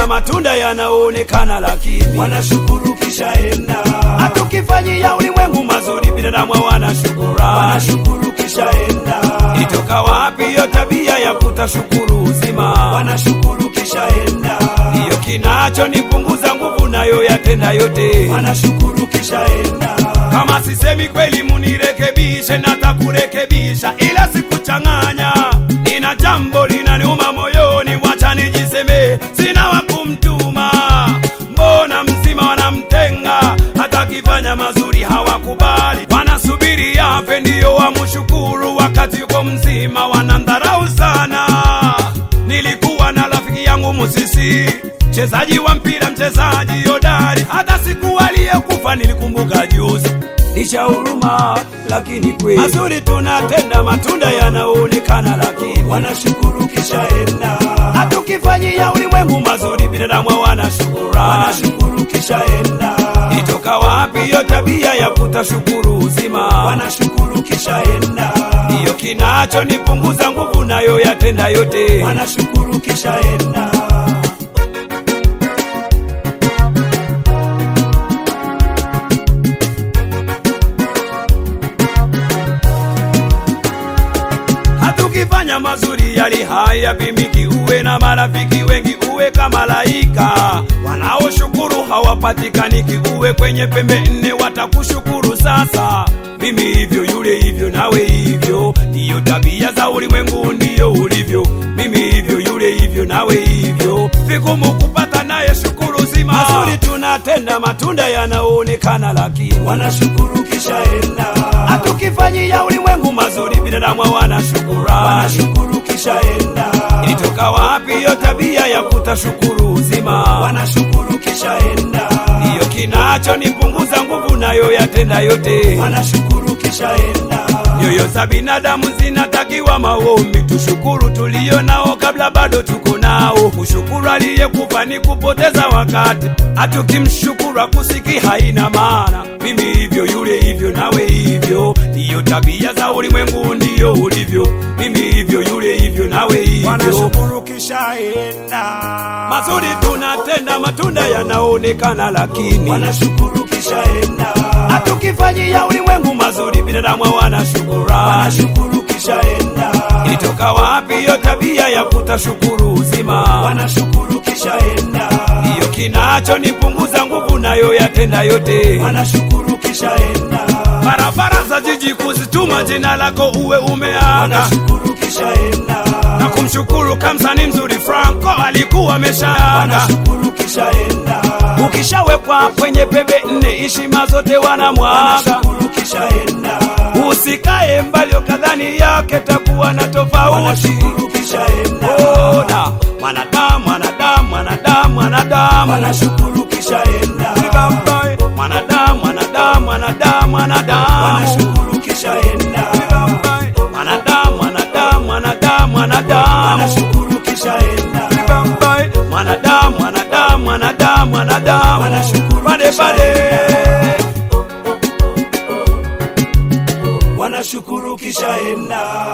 tunatenda matunda yanaonekana, lakini wanashukuru kisha enda, hatukifanyia ulimwengu mazuri, binadamu hawana shukurani. wanashukuru kisha enda, Ilitoka wapi hiyo tabia ya kutashukuru uzima? wanashukuru kisha enda, Ndiyo kinachonipunguza nguvu, nayo yatenda yote. wanashukuru kisha enda, Kama sisemi kweli, munirekebishe, natakurekebisha, ila sikuchanganya. Nina jambo linaniuma moyoni, wacha nijiseme, sina wa kumtuma. Mbona mzima wanamtenga, hata akifanya mazuri hawakubali, wanasubiri yafe ndiyo wamshukuru, wakati yuko mzima wanamdharau sana. Nilikuwa na rafiki yangu Musisi, mchezaji wa mpira, mchezaji hodari, hata siku aliyekufa nilikumbuka juzi. Nisha huruma lakini kweli mazuri tunatenda, matunda yanaonekana, lakini wanashukuru kisha enda, hatukifanyia ulimwengu mazuri, binadamu hawana shukurani. wanashukuru kisha enda, Itoka wapi hiyo tabia ya kutashukuru uzima? wanashukuru kisha enda, Ndiyo kinachonipunguza nguvu, nayo yatenda yote. wanashukuru kisha enda, hatukifanya mazuri yali haya pimiki, uwe na marafiki wengi, uwe kama malaika wanaoshukuru hawapatikaniki, uwe kwenye pembe nne watakushukuru. Sasa mimi hivyo, yule hivyo, nawe hivyo, ndiyo tabia za ulimwengu, ndiyo ulivyo. Mimi hivyo, yule hivyo, nawe hivyo, vigumu kupata naye shukuru zima. Mazuri tunatenda, matunda yanaonekana, lakini wanashukuru kisha enda, hatukifanyia ulimwengu mazuri, binadamu hawana shukurani. wanashukuru kisha enda, Ilitoka wapi hiyo tabia ya kutashukuru uzima? wanashukuru kisha enda, Ndiyo kinachonipunguza nguvu, nayo yatenda yote. wanashukuru kisha enda, Nyoyo za binadamu zinatakiwa maombi, tushukuru tulio nao kabla bado tuko nao. Kushukuru aliyekufa ni kupoteza wakati, hatukimshukuru akusiki haina maana. Mimi hivyo, yule hivyo, nawe hivyo, ndiyo tabia za ulimwengu, ndiyo ulivyo. Mimi hivyo, yule hivyo, nawe hivyo. wanashukuru kisha enda, Mazuri tunatenda, matunda yanaonekana, lakini wanashukuru kisha enda, hatukifanyia ulimwengu mazuri, binadamu hawana shukurani. wanashukuru kisha enda, Ilitoka wapi hiyo tabia ya kutashukuru uzima? wanashukuru kisha enda, Ndiyo kinachonipunguza nguvu, nayo yatenda yote. wanashukuru kisha enda, Barabara za jiji kuzituma jina lako uwe umeaga wanashukuru kisha enda, na kumshukuru kamsani mzuri Franco alikuwa ameshaaga. wanashukuru kisha enda, Ukishawekwa kwenye pembe nne, heshima zote wanamwaga. wanashukuru kisha enda, Usikae mbali ukadhani yake takuwa na tofauti. wanashukuru kisha enda, Ona mwanadamu, mwanadamu, mwanadamu, mwanadamu wanashukuru